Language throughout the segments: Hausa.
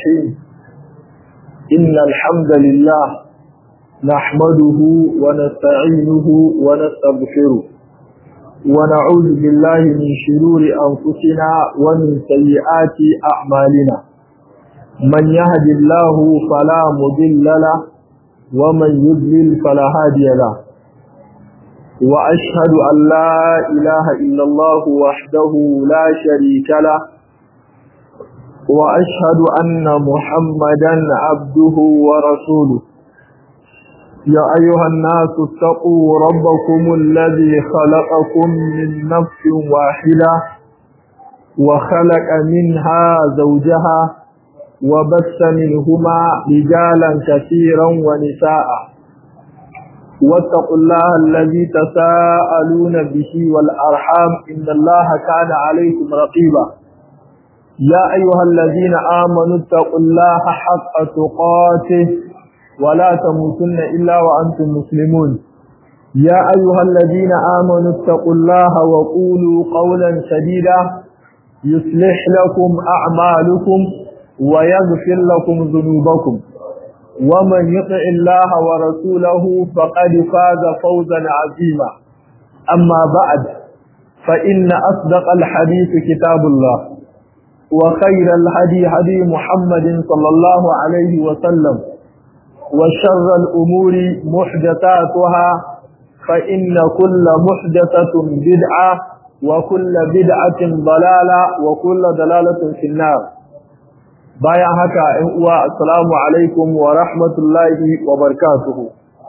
الرحيم إن الحمد لله نحمده ونستعينه ونستغفره ونعوذ بالله من شرور أنفسنا ومن سيئات أعمالنا من يهد الله فلا مضل له ومن يضلل فلا هادي له وأشهد أن لا إله إلا الله وحده لا شريك له وأشهد أن محمدا عبده ورسوله يا أيها الناس اتقوا ربكم الذي خلقكم من نفس واحدة وخلق منها زوجها وبث منهما رجالا كثيرا ونساء واتقوا الله الذي تساءلون به والأرحام إن الله كان عليكم رقيبا يا أيها الذين آمنوا اتقوا الله حق تقاته ولا تموتن إلا وأنتم مسلمون يا أيها الذين آمنوا اتقوا الله وقولوا قولا سديدا يصلح لكم أعمالكم ويغفر لكم ذنوبكم ومن يطع الله ورسوله فقد فاز فوزا عظيما أما بعد فإن أصدق الحديث كتاب الله وخير الهدي هدي محمد صلى الله عليه وسلم وشر الأمور محدثاتها فإن كل محدثة بدعة وكل بدعة ضلالة وكل ضلالة في النار bayan haka ‘yan uwa assalamu alaikum wa rahmatullahi wa barkatuhu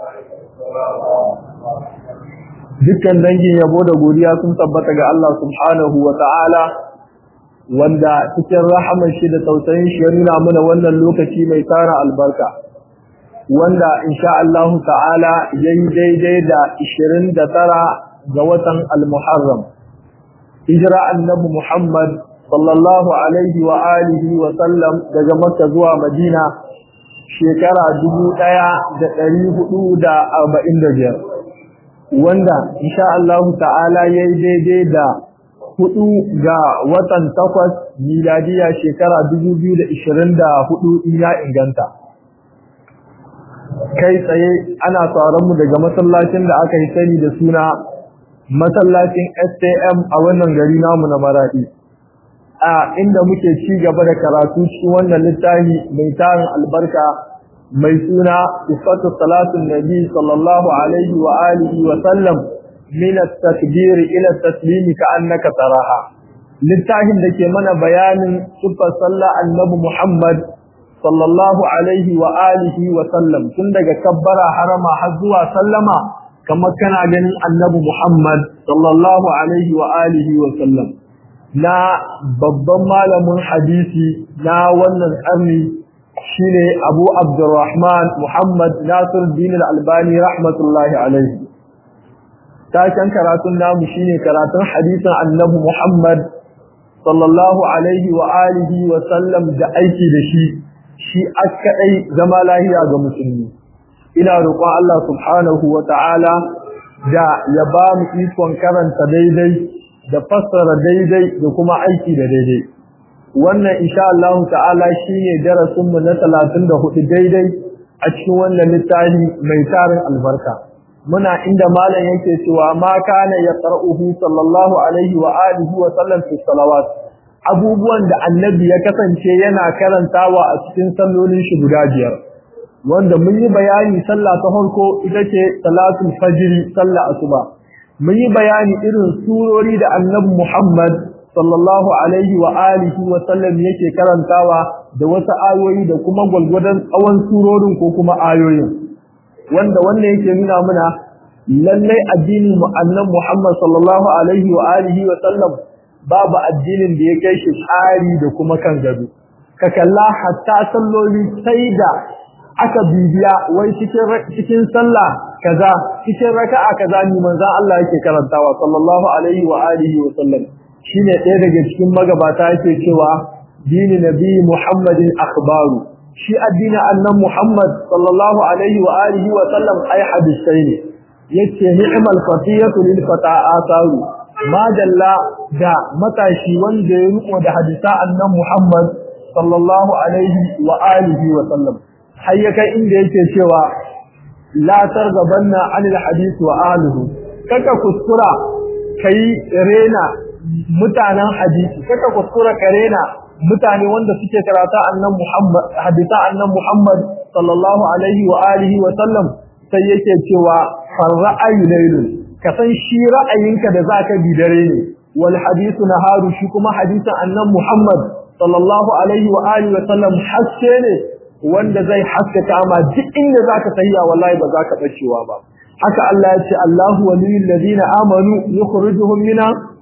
dukkan dangin yabo da godiya sun tabbata ga Allah subhanahu wa ta'ala wanda cikin rahamar shi da tausayin shi ya nuna mana wannan lokaci mai tara albarka wanda insha Allah ta'ala yayi daidai da 29 ga watan al-Muharram hijira annabi Muhammad sallallahu alaihi wa alihi wa sallam daga Makka zuwa Madina shekara 1445 wanda insha Allah ta'ala yayi daidai da hudu ga watan takwas miladiya shekara 2024 ina inganta kai tsaye ana tsaron mu daga masallacin da aka yi sani da suna masallacin STM a wannan gari namu na Maradi a inda muke ci gaba da karatu cikin wannan littafi mai tarin albarka mai suna sifatu salatun nabi sallallahu alaihi wa alihi wa sallam min at-takbir ila at-taslim ka'annaka taraha littafin da ke mana bayanin sifar sallah annabi Muhammad sallallahu alaihi wa alihi wa sallam tun daga kabbara harama har zuwa sallama kamar kana ganin annabi Muhammad sallallahu alaihi wa alihi wa sallam na babban malamin hadisi na wannan karni shine Abu Abdurrahman Muhammad Nasir Din Al-Albani rahmatullahi alaihi taken karatun namu shine karatun hadisin Annabi Muhammad sallallahu alaihi wa alihi wa sallam da aiki da shi shi akadai zama lahiya ga musulmi ina roƙon Allah subhanahu wa ta'ala da ya ba mu ikon karanta daidai da fassara daidai da kuma aiki da daidai wannan insha Allah ta'ala shine darasin mu na 34 daidai a cikin wannan littafi mai tarin albarka muna inda malam yake cewa ma kana yaqra'uhu sallallahu alaihi wa alihi wa sallam fi salawat abubuwan da annabi ya kasance yana karantawa a cikin sallolin shi guda biyar wanda mun yi bayani sallah ta farko ita ce salatul fajr sallah asuba mun yi bayani irin surori da annabi Muhammad sallallahu alaihi wa alihi wa sallam yake karantawa da wasu ayoyi da kuma gwalgwadon tsawon surorin ko kuma ayoyin wanda wannan yake nuna mana lallai addinin mu annabi Muhammad sallallahu alaihi wa alihi wa sallam babu addinin da ya kai shi tsari da kuma kan gado ka kalla hatta salloli sai da aka bibiya wai cikin cikin sallah kaza cikin raka'a kaza ni manzon Allah yake karantawa sallallahu alaihi wa alihi wa sallam shine ɗaya daga cikin magabata yake cewa dini nabi Muhammadin akhbaru shi addinin annan Muhammad sallallahu alaihi wa alihi wa sallam ai hadisai ne yace ni'mal fatiyatu lil fata asaru ma dalla da matashi wanda ya riko da hadisa annan Muhammad sallallahu alaihi wa alihi wa sallam har ya kai inda yake cewa la targabanna anil hadith wa alihi kaka kuskura kai rena mutanen hadisi kaka kuskura ka rena mutane wanda suke karata annan Muhammad hadisa annan Muhammad sallallahu alaihi wa alihi wa sallam sai yake cewa farra'ayu laylun ka san shi ra'ayinka da zaka bi dare ne wal hadithu naharu shi kuma hadisin annan Muhammad sallallahu alaihi wa alihi wa sallam haske ne wanda zai haskaka ma duk inda zaka tafiya wallahi ba zaka bacewa ba haka Allah ya ce Allahu waliyul ladina amanu yukhrijuhum mina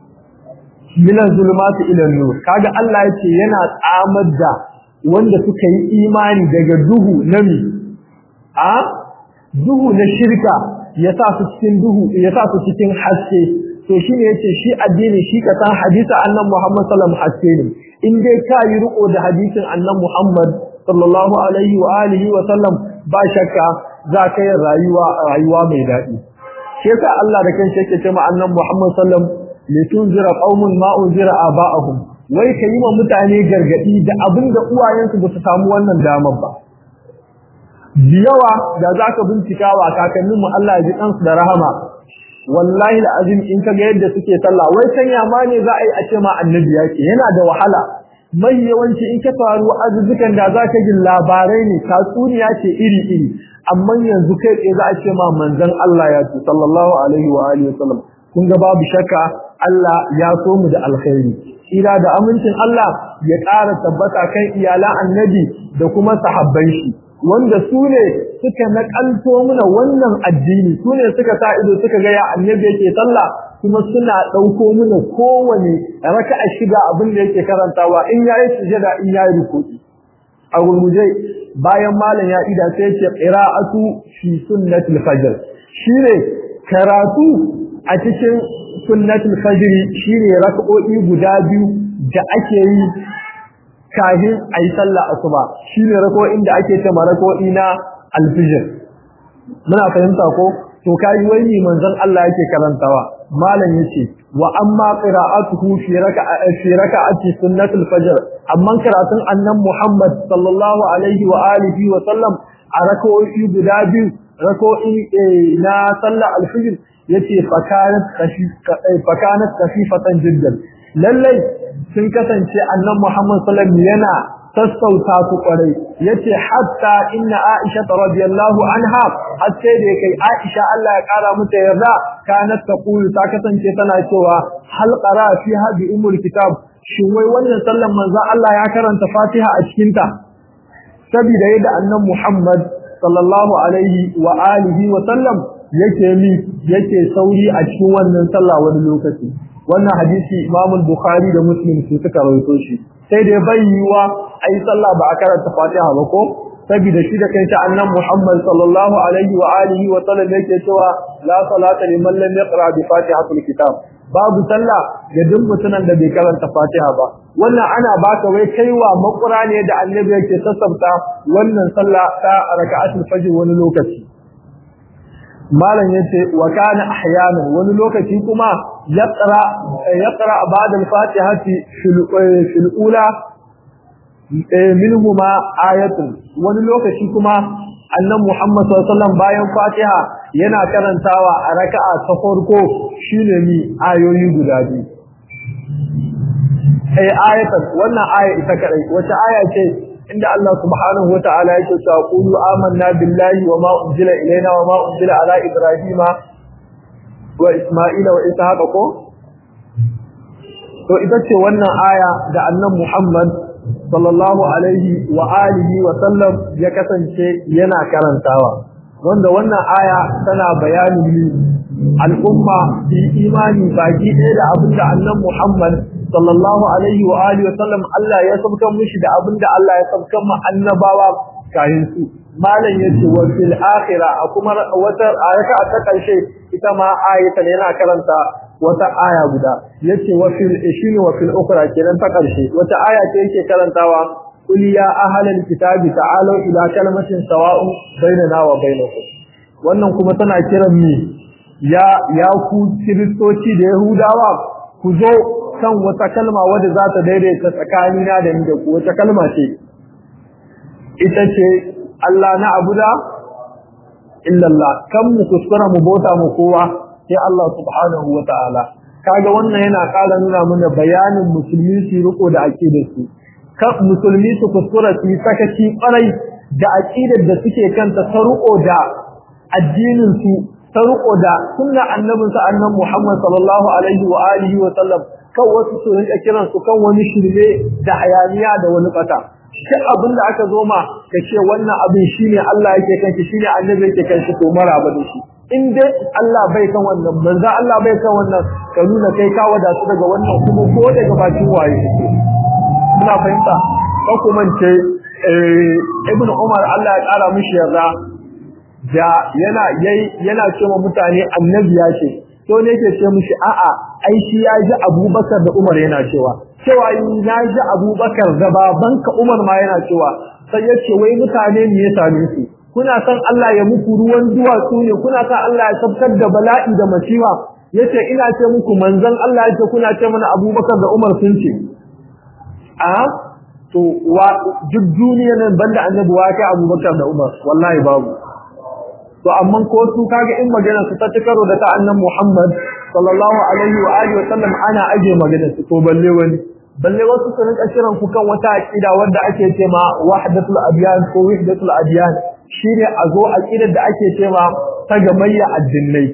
min zulumati ila nur kaga Allah ya ce yana tsamar da wanda suka yi imani daga duhu na mi a duhu na shirka ya sa su cikin duhu ya sa su cikin haske to shine yace shi addini shi ka san hadisi annabi Muhammad sallallahu alaihi wasallam haske ne in dai ka yi riko da hadisin annabi Muhammad sallallahu alaihi wa alihi wa sallam ba shakka za ka yi rayuwa rayuwa mai daɗi shi yasa Allah da kanshi yake cewa annabi Muhammad sallallahu alaihi wasallam litunzira qaumun ma unzira aba'ahum wai ka yi wa mutane gargadi da abinda uwayensu ba su samu wannan damar ba yawa da zaka bincika wa kakannin mu Allah ya ji kansu da rahama wallahi alazim in ka ga yadda suke sallah wai sanya ma ne za a yi a ce ma annabi yake yana da wahala mai yawanci in ka faru azuzukan da zaka ji labarai ne tatsuniya ce iri iri amma yanzu kai tsaye za a ce ma manzon Allah ya ce sallallahu alaihi wa alihi wasallam kun ga babu shakka Allah ya so mu da alkhairi ira da amincin Allah ya ƙara tabbata kan iyalan annabi da kuma sahabban shi wanda su ne suka nakalto mana wannan addini su ne suka sa ido suka ga ya annabi yake sallah kuma suna ɗauko mana kowane raka'a shiga abin da yake karantawa in yayi sujada in yayi ruku'i a gurguje bayan malam ya ida sai ce qira'atu fi sunnatil fajr shine karatu a cikin sunnatul fajr shine rak'o'i guda biyu da ake yi kafin ayi sallah asuba shine rak'o'in da ake cewa rak'o'i na alfijr muna fahimta ko to kai wani manzon Allah yake karantawa malam yace wa amma qira'atuhu fi raka'a fi raka'ati sunnatul fajr amma karatun annan Muhammad sallallahu alaihi wa alihi wa sallam a rak'o'i guda biyu rak'o'i na sallah alfijr yace fakanat fakanat khafifatan jiddan lallai sun kasance annan Muhammad sallallahu alaihi yana sassauta su kwarai yace hatta inna Aisha radiyallahu anha har sai da kai Aisha Allah ya kara mata yarda kanat taqulu ta kasance tana cewa hal qara fi hadi umul kitab shin wai wannan sallan manzo Allah ya karanta Fatiha a cikin ta saboda yadda annan Muhammad sallallahu alaihi wa alihi wa sallam yake mi yake sauri a cikin wannan sallah wani lokaci wannan hadisi Imam Bukhari da Muslim su suka rawaito shi sai dai bai yiwa ai sallah ba a karanta Fatiha ba ko saboda shi da kai ta annan Muhammad sallallahu alaihi wa alihi wa sallam yake cewa la salata liman lam yaqra bi Fatihatul kitab babu sallah ga duk mutumin da bai karanta Fatiha ba wannan ana baka wai kaiwa makura ne da annabi yake sassabta wannan sallah ta raka'atul fajr wani lokaci malam yace wa kana ahyana wani lokaci kuma yaqra yaqra ba'da al-fatihati fil ula minhuma ayatun wani lokaci kuma annan Muhammad sallallahu alaihi wasallam bayan Fatiha yana karantawa a raka'a ta farko shine ni ayoyi guda biyu eh ayatan wannan aya ita kadai wata aya ce inda Allah subhanahu wataala yake cewa qulu amanna billahi wama unzila ilaina wama unzila ala ibrahima wa isma'ila wa ishaqa ko to ita ce wannan aya da annan Muhammad sallallahu alaihi wa alihi wa sallam ya kasance yana karantawa wanda wannan aya tana bayani al'umma bi imani baki ɗaya da abin da annan Muhammad sallallahu alaihi wa alihi wa sallam Allah ya sabkan mishi da abin da Allah ya sabkan ma annabawa kayan su malam yace wa fil akhirah kuma wata ayata ta karshe ita ma ayatan yana karanta wata aya guda yace wa fil ishini wa fil ukhra kenan ta karshe wata aya ce yake karantawa qul ya ahlal kitabi ta'alu ila kalimatin sawa'un bainana wa bainakum wannan kuma tana kiran mi ya ya ku kristoci da yahudawa ku zo akan wata kalma wadda za ta daidaita tsakanina da ni da ku wata kalma ce ita ce Allah na abuda illallah kan mu kuskura mu bauta mu kowa sai Allah subhanahu wa ta'ala kaga wannan yana ƙara nuna mana bayanin musulmi su riko da aqidar su kan musulmi su kuskura su sakaci ƙwarai da aqidar da suke kanta ta riko da addinin su ta riko da sunna annabin sa annan Muhammad sallallahu alaihi wa alihi wa sallam kan wasu su rinka kiran su kan wani shirme da hayaniya da wani fata shi abin da aka zo ma ka ce wannan abin shine Allah yake kanki shine annabi yake kanki to maraba da shi in dai Allah bai kan wannan manzo Allah bai kan wannan ka nuna kai ka wada su daga wannan kuma ko daga bakin waye muna fahimta ko kuma ce ibnu Umar Allah ya kara mishi yarda da yana yayi yana cewa mutane annabi ya ce to ne yake ce mishi a'a ai shi ya ji Abubakar da Umar yana cewa cewa na ji Abubakar da babanka Umar ma yana cewa sai yace wai mutane ne ya same su kuna san Allah ya muku ruwan duwatsu ne kuna san Allah ya sabkar da bala'i da masifa yace ina ce muku manzon Allah yace kuna ce mana Abubakar da Umar sun ce a to wa duk duniyar nan banda annabi wa kai Abubakar da Umar wallahi babu to amma ko su kaga in magana su ta karo da ta annabi Muhammad sallallahu alaihi wa alihi wa sallam ana aje magana su to balle wani balle wasu su rinka kiran ku kan wata aqida wanda ake cewa wahdatul adyan ko wahdatul adyan shine a zo aqidar da ake cewa ta gamayya addinai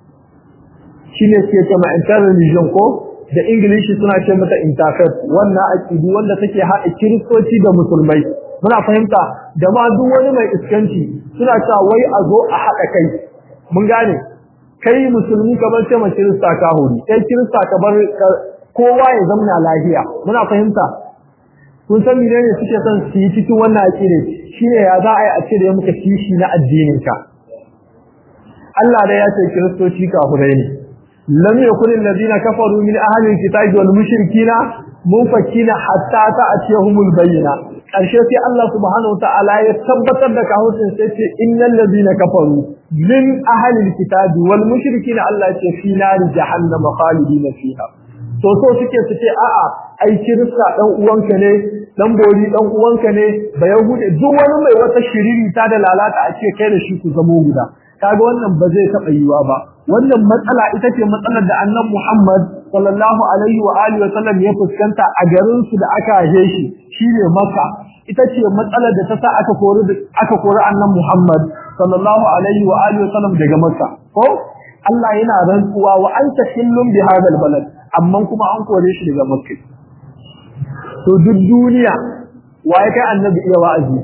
shine ke cewa interreligion ko da english suna ce mata interfaith wannan aqidi wanda take haɗa kiristoci da musulmai muna fahimta da ma duk wani mai iskanci suna cewa wai a zo a haɗa kai mun gane kai musulmi ka bar ce ma kirista ka hori kai kirista ka bar kowa ya zamna lafiya muna fahimta kun san menene suke son su yi cikin wannan aqida shine ya za a yi a cire muka kishi na addinin ka Allah da ya ce kiristoci kafirai ne lam yakun alladhina kafaru min ahli alkitabi wal mushrikina munfakina hatta ta'tiyahumul bayyina karshe sai Allah subhanahu ta'ala ya tabbatar da kafircin sai ce innal ladina kafaru min ahli alkitabi wal mushrikina Allah ya ce fi nar jahannama khalidina fiha to so suke su ce a'a ai kirista dan uwanka ne dan bori dan uwanka ne ba yahude duk wani mai wata shiriri ta da lalata a ce kai da shi ku zamo guda kaga wannan ba zai taba yiwa ba wannan matsala ita ce matsalar da annabi Muhammad sallallahu alaihi wa alihi wa sallam ya fuskanta a garin su da aka haje shi shine Makka ita ce matsalar da ta sa aka kori aka kori annabi Muhammad sallallahu alaihi wa alihi wa sallam daga Makka ko Allah yana rantsuwa wa anta hillum bi hadal balad amma kuma an kore shi daga Makka to duk duniya waye kai annabi iya wa'azi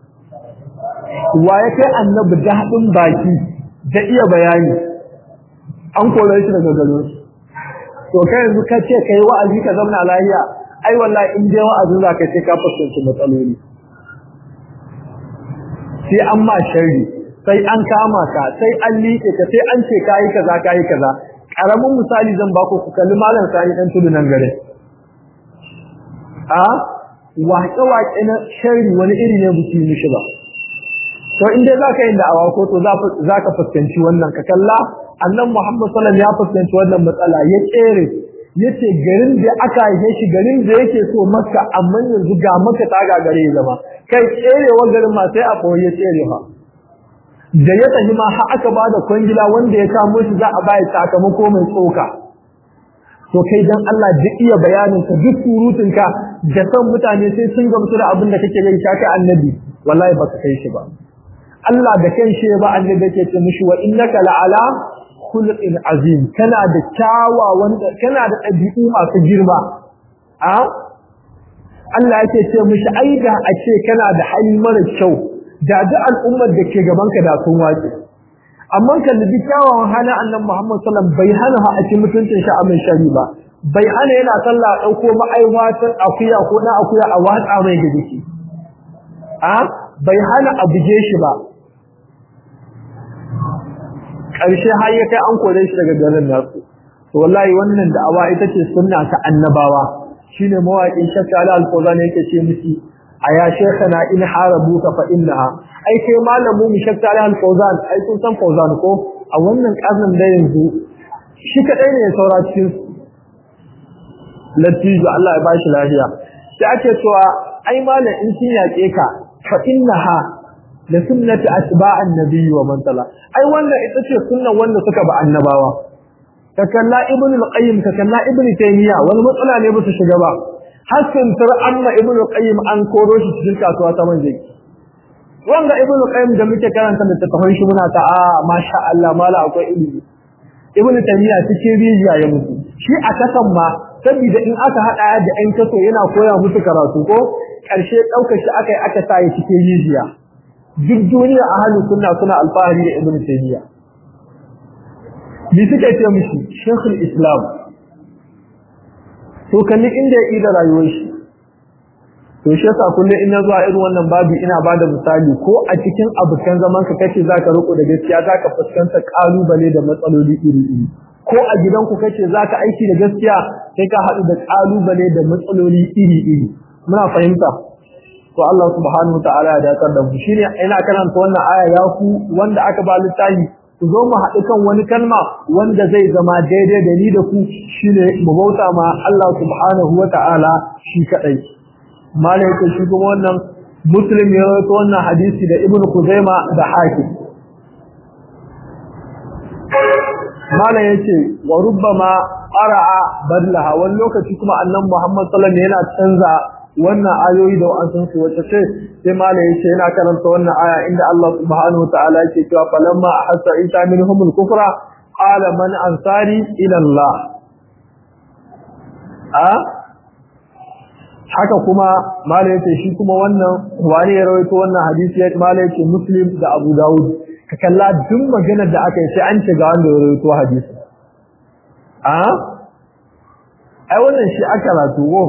waye kai annabi daɗin baki da iya bayani an kore shi daga garin to kai yanzu ka ce kai wa'azi ka zama lafiya ai wallahi in dai wa'azi za ka ce ka fuskanci matsaloli sai an ma sharri sai an kama ka sai an liƙe ka sai an ce kayi kaza kayi kaza karamin misali zan baku ku kalli malam sani dan tudu nan gare a waƙe-waƙe na sharri wani iri ne buki mishi ba to in dai zaka yi da'awa ko to za ka fuskanci wannan ka kalla annan Muhammad sallallahu ya fuskanci wannan matsala ya tsere yace garin da aka yi shi garin da yake so Makka amma yanzu ga Makka ta gagare ya zama kai tserewa garin ma sai a koyi ya tsere fa da ya tafi ma har aka bada kwangila wanda ya kamo shi za a bayar sakamako mai tsoka to kai dan Allah duk iya bayanin ka duk surutun ka da san mutane sai sun gamsu da abin da kake yi ka kai annabi wallahi baka kai shi ba Allah da kanshi ba annabi yake ce mishi wa innaka la'ala khuluqin azim kana da kyawawan kana da ɗabi'u masu girma a Allah yake ce mishi ai da a ce kana da hali mara kyau da duk al'ummar da ke gaban ka da sun wace amma kan da kyawawan halin annabi Muhammad sallallahu bai hana ha a cikin mutuncin shi a mai shari ba bai hana yana sallah dauko ma'aiwatan akuya ko na akuya a watsa mai da jiki a bai hana a buge shi ba ƙarshe har ya kai an kore shi daga garin nasu to wallahi wannan da'awa ita ce sunna ta annabawa shine mawaƙin shakka ala al-qur'an yake ce miki aya shaykhana in harabuka fa innaha ai kai malamu mu shakka ala al-qur'an ai kun san qur'an ko a wannan karnin da yanzu shi kadai ne ya saura cikin latijo Allah ya bashi lafiya sai ake cewa ai malam in kin yake ka fa innaha la sunnati atba'an nabiyyi wa man tala ai wannan ita ce sunnan wanda suka ba annabawa ka kalla ibnu al-qayyim ka kalla ibnu taymiya wani matsala ne ba su shiga ba hasan tar amma ibnu al-qayyim an koro shi cikin kasuwa ta manje wanda ibnu qayyim da muke karanta da tafsirin shi muna ta a masha Allah mala akwai ilimi ibnu taymiya cikin rijiya ya mutu shi a kasan ma saboda in aka hada da ɗan kaso yana koya musu karatu ko karshe daukar shi aka yi aka sa cikin rijiya duk duniya ahlus sunna suna alfahari da ibnu taymiya bi suka ce mishi shekul islam to kalli inda ya ida rayuwar shi to shi yasa kullum in na zuwa irin wannan babu ina bada misali ko a cikin abokan zaman ka kace zaka riko da gaskiya zaka fuskanta kalubale da matsaloli iri iri ko a gidanku kace zaka aiki da gaskiya sai ka haɗu da kalubale da matsaloli iri iri muna fahimta to Allah subhanahu wa ta'ala ya dakar da mu shine ina karanta wannan aya ya ku wanda aka ba littafi ku zo mu haɗu kan wani kalma wanda zai zama daidai da ni da ku shine mu bauta ma Allah subhanahu wa ta'ala shi kadai malai yake shi kuma wannan muslim ya rawaito wannan hadisi da ibnu kuzaima da hakim malai yace wa rubbama qara'a badlaha wani lokaci kuma annabi Muhammad sallallahu alaihi wasallam yana canza wannan ayoyi da wa'ansun su wacce ce sai malai yace yana karanta wannan aya inda Allah subhanahu wataala yake cewa falamma ahassa isa minhumul kufra qala man ansari ila Allah a haka kuma malai yace shi kuma wannan wani ya rawaito wannan hadisi ya malai yace muslim da abu daud ka kalla duk maganar da aka yi sai an ce ga wanda ya rawaito hadisi a ai wannan shi aka ratuwo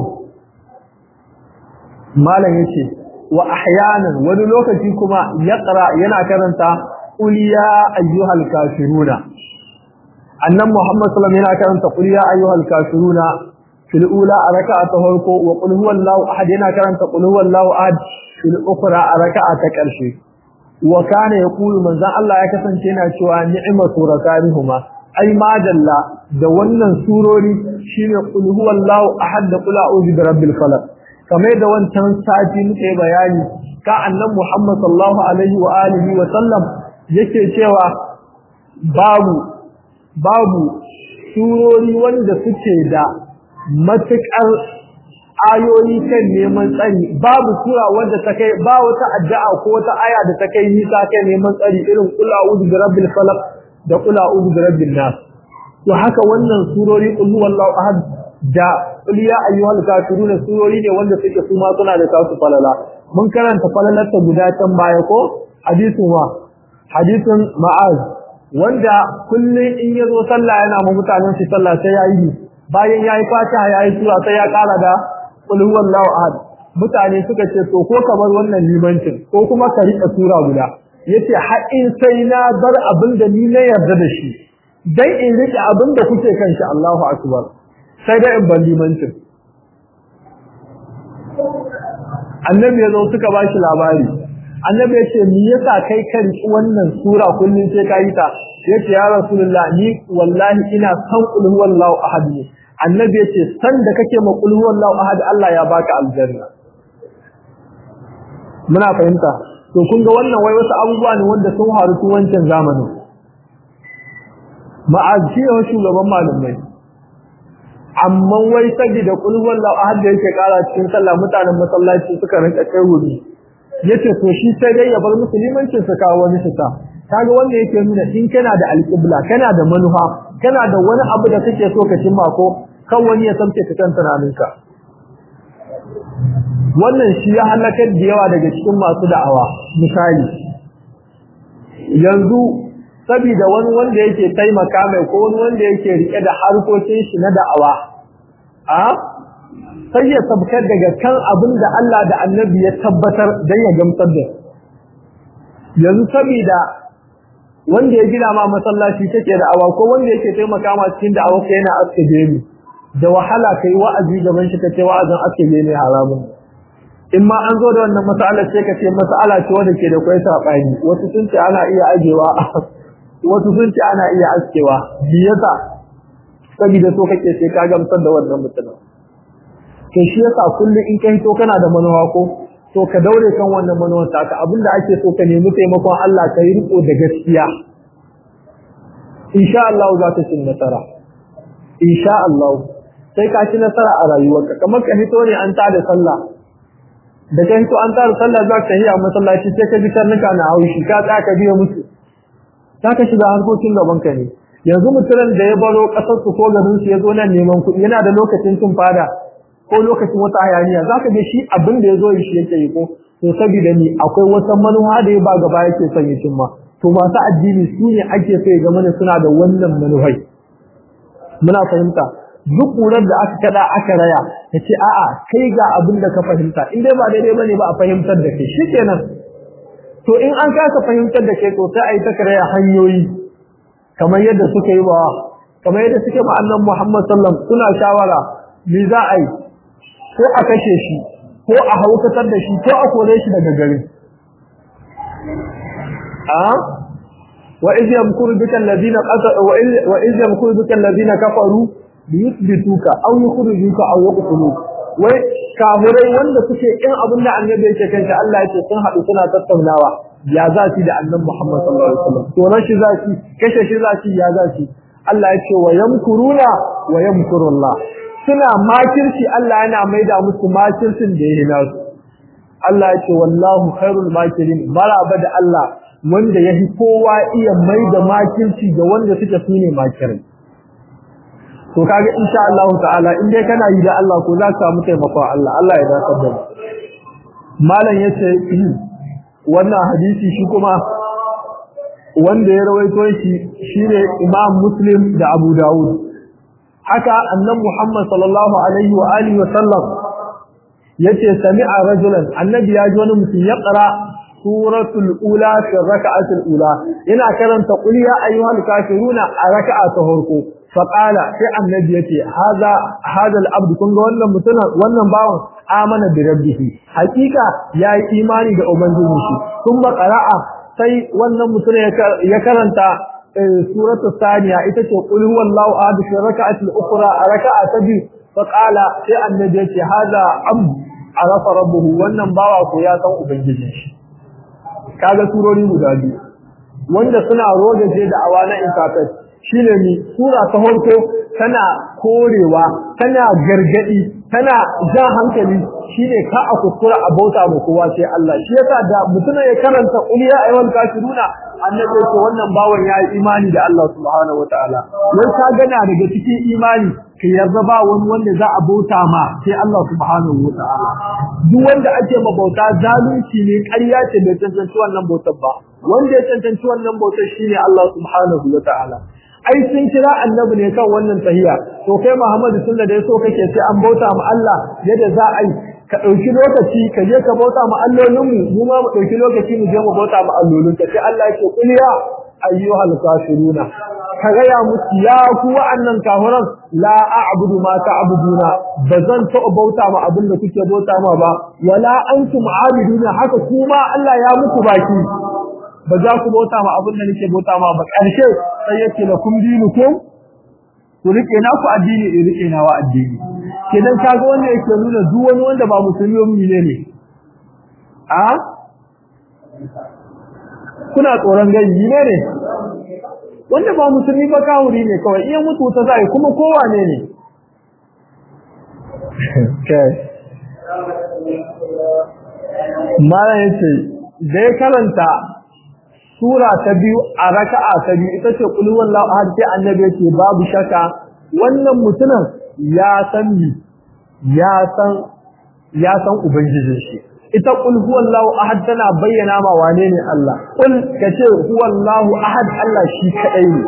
malam yace wa ahyanan wani lokaci kuma yaqra yana karanta qul ya ayyuhal kafiruna annan muhammad sallallahu alaihi wasallam yana karanta qul ya ayyuhal kafiruna fil ula raka'a ta farko wa qul huwallahu ahad yana karanta qul huwallahu ahad fil ukhra raka'a ta karshe wa kana yaqulu manzan Allah ya kasance yana cewa ni'matu rakarihuma ai madalla da wannan surori shine qul huwallahu ahad da qul a'udhu birabbil falaq kamar da wancan sati muke bayani ka annan Muhammad sallallahu alaihi wa alihi wa sallam yake cewa babu babu surori wanda suke da matukar ayoyi kan neman tsari babu sura wanda ta kai ba wata addu'a ko wata aya da ta kai nisa kai neman tsari irin qul a'udhu birabbil falaq da qul a'udhu birabbin nas to haka wannan surori qul huwallahu ahad da qul ya ayyuhal kafirun surori ne wanda suke su ma suna da kasu falala mun karanta falalar ta guda can baya ko hadisin wa hadisin ma'az wanda kullun in yazo sallah yana ma mutanen shi sallah sai yayi bayan yayi fatiha yayi sura sai ya kara da qul huwallahu ahad mutane suka ce to ko kamar wannan limancin ko kuma ka rika sura guda yace har in sai na bar abin da ni na yarda da shi dan in rike abin da kuke kan shi Allahu akbar sai da in ban limancin annabi ya zo suka ba shi labari annabi ya ce me yasa kai ka riki wannan sura kullun sai ka yi ta yace ya rasulullah ni wallahi ina san qul huwallahu ahad ne annabi ya ce san da kake ma qul huwallahu ahad Allah ya baka aljanna muna fahimta to kun ga wannan wai wasu abubuwa ne wanda sun faru tun wancan zamanin ma'aziyar shugaban malamai amma wai saboda kul wallahu ahad da yake kara cikin sallah mutanen masallaci suka rinka kai wuri yace to shi sai dai ya bar musulmancin sa kawo wani shita kaga wanda yake nuna in kana da alqibla kana da manufa kana da wani abu da kake so ka cimma ko kan wani ya samke ka kan tunaninka wannan shi ya halakar da yawa daga cikin masu da'awa misali yanzu saboda wani wanda yake taimaka mai ko wani wanda yake rike da harkokin shi na da'awa a sai ya sabkar daga kan abin da Allah da Annabi ya tabbatar dan ya gamsar da yanzu saboda wanda ya gina ma masallaci take da'awa ko wanda yake taimaka ma cikin da'awa kai yana aske gemi da wahala kai wa'azi gaban shi kace wa'azin aske gemi haramun in ma an zo da wannan mas'alar sai ka ce mas'ala ce wanda ke da kai sabani wasu sun ce ana iya ajewa wasu sun ce ana iya askewa bi yasa saboda so kake sai ka gamsar da wannan mutumin kai shi yasa kullum in kai to kana da manuwa ko to ka daure kan wannan manuwar taka abinda ake so ka nemi taimakon Allah ka yi riko da gaskiya insha Allah za ta cin nasara insha Allah sai ka ci nasara a rayuwarka kamar ka hito ne an tada sallah da ka hito an tada sallah za ka yi a masallaci sai ka ji karnuka na haushi ka tsaya ka biya musu za ka shiga harkokin gaban ka ne yanzu mutumin da ya baro kasar su ko garin su ya zo nan neman kuɗi yana da lokacin cin fada ko lokacin wata hayaniya za ka ga shi abin da ya zo shi yake yi ko to saboda ni akwai wata manuwa da ya ba gaba yake son ya cimma to masu addini su ne ake so ya ga mana suna da wannan manuhai muna fahimta duk ƙurar da aka kada aka raya ya ce a'a kai ga abin da ka fahimta in dai ba daidai bane ba a fahimtar da kai shikenan to in an kasa fahimtar da kai to sai a yi ta karaya hanyoyi kamar yadda suka yi wa kamar yadda suke ma annan Muhammad sallam suna shawara me za a yi ko a kashe shi ko a haukatar da shi ko a kore shi daga garin a wa iz yamkuru bika alladhina wa iz yamkuru bika alladhina kafaru liyuthbituka aw yukhrijuka aw yaqtuluka wai kafirai wanda suke in abin da annabi yake kanta Allah yake sun haɗu suna tattaunawa ya za shi da annabi Muhammad sallallahu alaihi wasallam to ran shi za shi kashe shi za shi ya za shi Allah yake wa yamkuruna wa yamkurullah suna makirci Allah yana maida musu makircin da yake nasu Allah yake wallahu khairul makirin maraba da Allah wanda yafi kowa iya maida makirci ga wanda suke sune makirai to kaga insha Allah ta'ala in dai kana yi da Allah ko za ka samu taimakon Allah Allah ya dace da malam yace wannan hadisi shi kuma wanda ya rawaito shi shine Imam Muslim da Abu Dawud haka annabi Muhammad sallallahu alaihi wa alihi wa sallam yace sami'a rajulan annabi ya ji wani mutum ya qara suratul ula fi raka'atul ula ina karanta qul ya ayyuhal kafiruna a raka'a ta farko faƙala sai annabi yace haza hada al-abd kun ga wannan mutumin wannan bawan amana bi rabbihi hakika yayi imani da ubangiji shi kuma qara'a sai wannan mutum ya karanta suratu saniya ita ce qul huwallahu ahad fi rak'ati al-ukhra raka'a ta biyu faqala sai annabi yace haza abd arafa rabbuhu wannan bawa ko ya san ubangijin shi kaga surori guda biyu wanda suna rogaje da awana intafet shine ni sura ta farko tana korewa tana gargadi tana ja hankali shine ka a kuskura a bauta mu kowa sai Allah shi yasa da mutum ya karanta qul ya ayyuhal kafiruna annabi ce wannan bawan yayi imani da Allah subhanahu wataala wai ka gana daga cikin imani ka yarda ba wani wanda za a bauta ma sai Allah subhanahu wataala duk wanda ake ma bauta zalunci ne ƙarya ce bai tantance wannan bautar ba wanda ya tantance wannan bautar shine Allah subhanahu wataala ai sun kira annabi ne kan wannan tahiya to kai Muhammadu sunna da yaso kake sai an bauta ma Allah yadda za a yi ka dauki lokaci ka je ka bauta ma allolin mu mu ma mu dauki lokaci mu je mu bauta ma allolin ka sai Allah yake kul ya ayyuhal kafiruna ka ga ya musu ya ku wa'annan kafiran la a'budu ma ta'buduna bazan ta bauta ma abin da kuke bauta ma ba wala antum abiduna haka kuma Allah ya muku baki ba za ku bauta ma abin da nake bauta ma ba ƙarshe sai yake la kum dinukum ku rike na ku addini in rike na wa addini kenan kaga wanda yake nuna duk wani wanda ba musulmi ba ne ne a kuna tsoron gani ne ne wanda ba musulmi ba kawuri ne kawai iya mutu ta zai kuma kowa ne ne mara yace da ya karanta sura ta biyu a raka'a ta biyu ita ce qul huwallahu ahad sai annabi yake babu shaka wannan mutumin ya san ni ya san ya san ubangijin shi ita qul huwallahu ahad tana bayyana ma wane ne Allah qul kace huwallahu ahad Allah shi kadai ne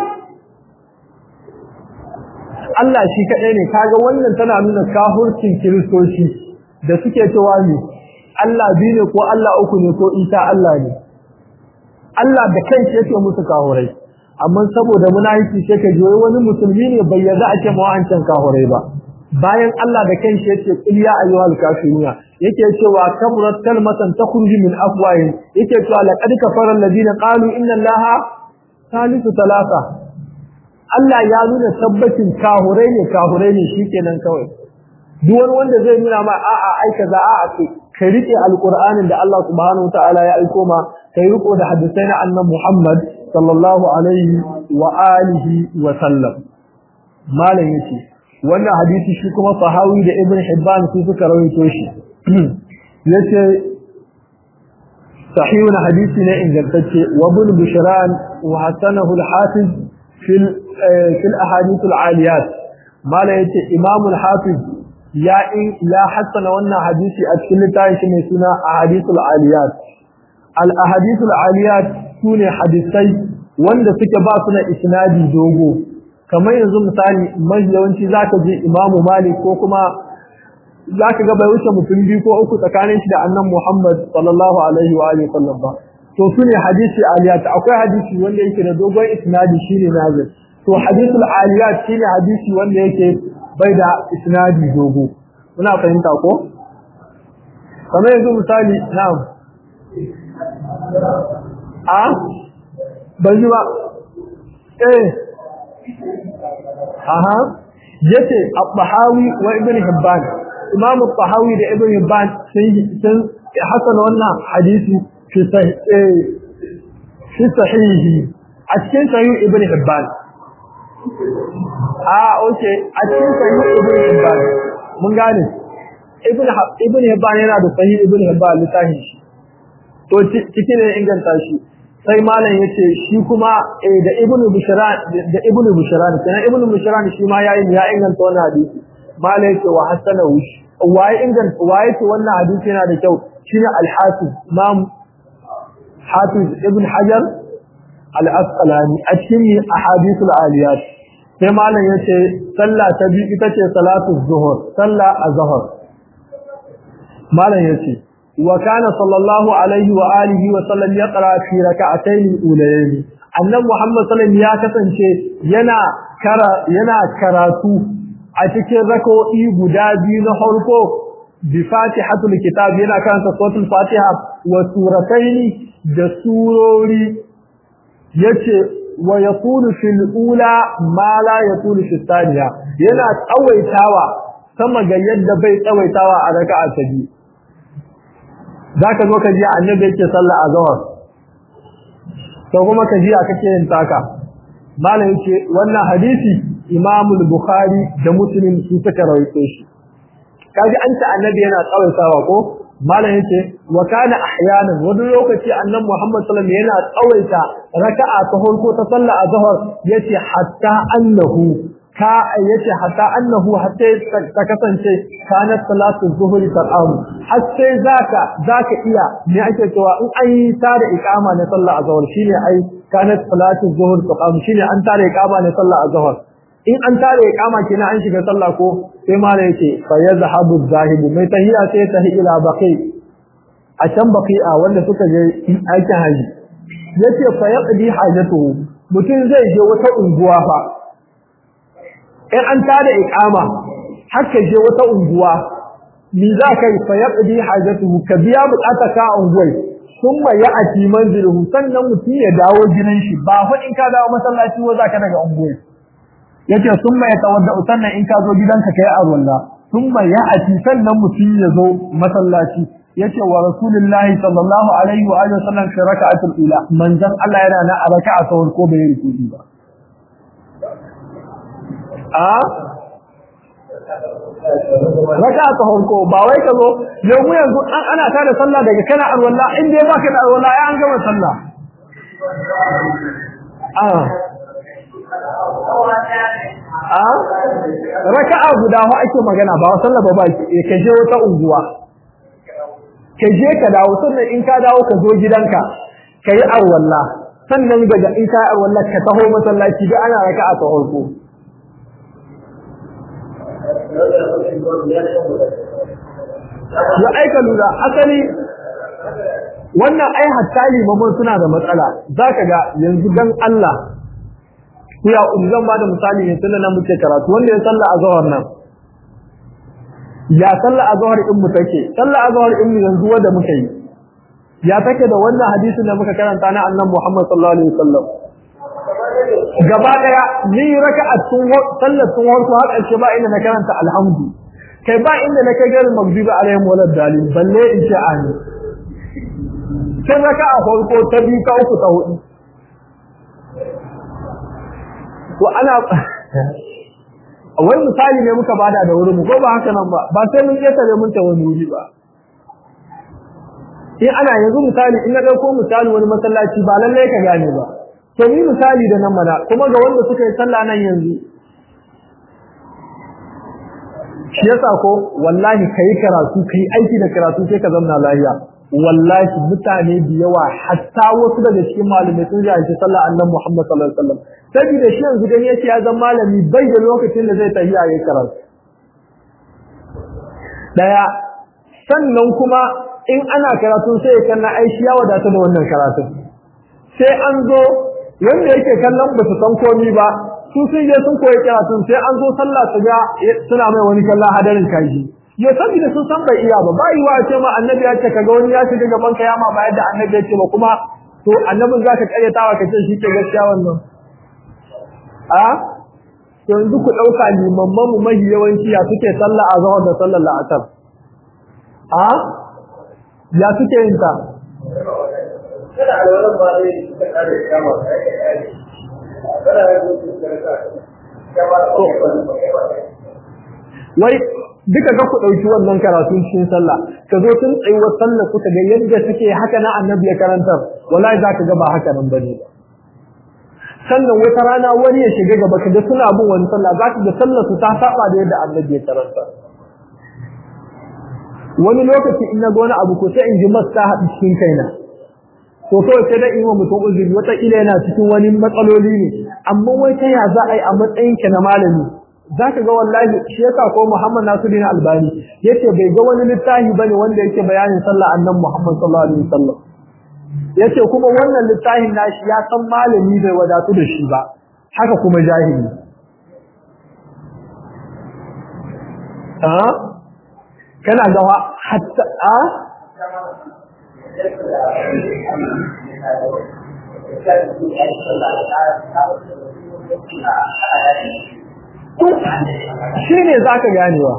Allah shi kadai ne kaga wannan tana nuna kafircin kiristoci da suke cewa ne Allah biyu ne ko Allah uku ne ko Isa Allah ne Allah da kanshi yake musu kahurai amma saboda munafiki sai ka joyi wani musulmi ne bai yarda ake mawancan kahurai ba bayan Allah da kanshi yake qul ya ayyuhal kafiruna yake cewa kabrat kalmatan takhruju min afwahihim yake cewa laqad kafara alladhina qalu inna allaha salisu talata Allah ya nuna tabbacin kahurai ne kahurai ne shikenan kawai duk wani wanda zai nuna ma a'a ai kaza a'a ce ka rike alqur'anin da Allah subhanahu wataala ya aiko ma kai riko da hadisai na annabi Muhammad sallallahu alaihi wa alihi wa sallam malam yace wannan hadisi shi kuma sahawi da ibn hibban su suka rawaito shi yace sahihun hadisi ne ingantacce wa ibn bushran wa hasanahu al-hafiz fil fil ahadith al-aliyat malam yace imam al-hafiz ya in ya hasana wannan hadisi a cikin littafin shi mai suna ahadith al-aliyat al-ahadith al-aliyat sune hadisai wanda suke ba su na isnadi dogo kamar yanzu misali mai yawanci zaka je imamu malik ko kuma zaka ga bai wuce mutum biyu ko uku tsakanin shi da annan muhammad sallallahu alaihi wa alihi sallam ba to su ne hadisi aliyat akwai hadisi wanda yake da dogon isnadi shine nazir to hadisul aliyat shine hadisi wanda yake bai da isnadi dogo muna fahimta ko kamar yanzu misali na'am a ban ji ba eh aha yace at-tahawi wa ibn hibban imam at-tahawi da ibn hibban sun sun hasana wannan hadisi fi sahih fi sahihi a cikin sahih ibn hibban ah okay a cikin sahih ibn hibban mun gane ibn ibn hibban yana da sahih ibn hibban littafin shi to cikin ne inganta shi sai malam yace shi kuma eh da ibnu bushran da ibnu bushran kenan ibnu bushran shi ma yayi ya inganta wannan hadisi malam yace wa hasanahu waye inganta waye ce wannan hadisi yana da kyau shine al-hafiz imam hafiz ibn hajar al-asqalani a cikin ahadithul aliyat sai malam yace sallah ta bi ita ce salatu zuhur sallah az-zuhr malam yace وكان صلى الله عليه وآله وسلم يقرأ في ركعتين الأولين أن محمد صلى الله عليه وسلم ya kasance yana kara yana karatu a cikin rak'o'i guda biyu na farko bi fatihatul kitab yana karanta suratul fatiha wa suratayn da surori yace wa yaqulu fil ula ma la yaqulu fil thaniya yana tsawaitawa sama ga yadda bai tsawaitawa a raka'a ta biyu zaka zo ka ji annabi yake sallah a zawar to kuma ka ji kake yin taka malam yake wannan hadisi Imam al-Bukhari da Muslim su suka rawaito shi kaji an ta annabi yana tsawaitawa ko malam yake wa kana ahyanan wani lokaci annabi Muhammad sallallahu alaihi wasallam yana tsawaita raka'a ta farko ta sallah a zawar yace hatta annahu ka yace hatta annahu hatta ta kasance kanat salatu zuhri tar'am hatta zaka zaka iya me ake cewa in an yi tare iqama na sallah azhar shine ai kanat salatu zuhri tar'am shine an tare iqama na sallah azhar in an tare iqama kenan an shiga sallah ko sai mala yace fa yazhabu zahibu mai tahiya sai tahi ila baqi a can baqi'a wanda suka je aikin haji yace fa yaqdi hajatuhu mutum zai je wata unguwa fa in an tada iqama haka je wata unguwa ni za ka yi fa yaqdi hajatuhu ka biya bukata ka unguwai summa ya'ti manziluhu sannan mutum ya dawo gidan shi ba fa in ka dawo masallaci wa za ka daga unguwai yace summa ya tawadda sannan in ka zo gidanka kai arwalla summa ya'ti sannan mutum ya zo masallaci yace wa rasulullahi sallallahu alaihi wa alihi wasallam fi raka'atul ula manzon Allah yana na a raka'a ta ko bai rukuni ba a raka ta honko ba wai ka zo yau mu yanzu an ana tada sallah daga kana arwalla in dai baka da arwalla ai an gama sallah a a raka'a guda ho ake magana ba sallah ba ba ka je wata unguwa ka je ka dawo sannan in ka dawo ka zo gidanka ka yi arwalla sannan daga in ka yi arwalla ka taho masallaci duk ana raka'a ta honko ya aika lura asali wannan ai hatta limaman suna da matsala zaka ga yanzu dan Allah ya zan ba da misali ne tunda nan muke karatu wanda ya salla a zawar nan ya salla a zawar in mu take salla a zawar in mu yanzu wanda muke yi ya take da wannan hadisin da muka karanta na annabi Muhammad sallallahu alaihi wasallam gaba daya ni raka'a tun sallar tun warko har ƙarshe ba ina na karanta alhamdu kai ba inda na kai garin magdubi alaihim walad dalil balle in ce ani sai raka a farko ta biyu ta uku ta hudu to ana wani misali ne muka bada da wurin mu ko ba haka nan ba ba sai mun ketare mun ta wani wuri ba in ana yanzu misali in na dauko misali wani masallaci ba lalle ka gane ba to ni misali da nan mana kuma ga wanda suka yi sallah nan yanzu shi yasa ko wallahi kai karatu kai aiki da karatu sai ka zama lafiya wallahi mutane da yawa hatta wasu daga cikin malamai sun ji sallah annabi Muhammad sallallahu alaihi wasallam saboda shi yanzu gani yace ya zama malami bai da lokacin da zai tafiya yayin karatu daya sannan kuma in ana karatu sai kan na aishi ya wadata da wannan karatu sai an zo wanda yake kallon ba su san komai ba su sun je sun koyi karatun sai an zo sallah su ga suna mai wani kallon hadarin kaji ya saboda sun san bai iya ba ba yi wa ce ma annabi ya ce kaga wani ya shiga gaban ka yama ba yadda annabi ya ce ba kuma to annabin za ka karyatawa ka ce shi ke gaskiya wannan a yanzu ku ɗauka limamman mu mahi yawanci ya suke sallah a zahar da sallar la'asar a ya suke yin ta wai duka ga ku ɗauki wannan karatun cikin sallah ka zo tun tsayuwar sallah kuka ga yadda suke haka na annabi ya karantar wallahi za ka ga ba haka nan bane ba sannan wata rana wani ya shiga gaba ka ga suna bin wani sallah za ka ga sallah su ta saba da yadda annabi ya karantar wani lokaci in na ga wani abu ko sai in ji mas ta haɗu cikin kaina to kawai sai da in wa mutum uzuri wata ila yana cikin wani matsaloli ne amma wai ta ya za a yi a matsayinka na malami za ka ga wallahi shi yasa ko Muhammad Nasiruddin Albani yace bai ga wani littafi bane wanda yake bayanin sallah annabi Muhammad sallallahu alaihi wasallam yace kuma wannan littafin nashi ya san malami bai wadatu da shi ba haka kuma jahili a kana ga hatta a shi ne za ka ganewa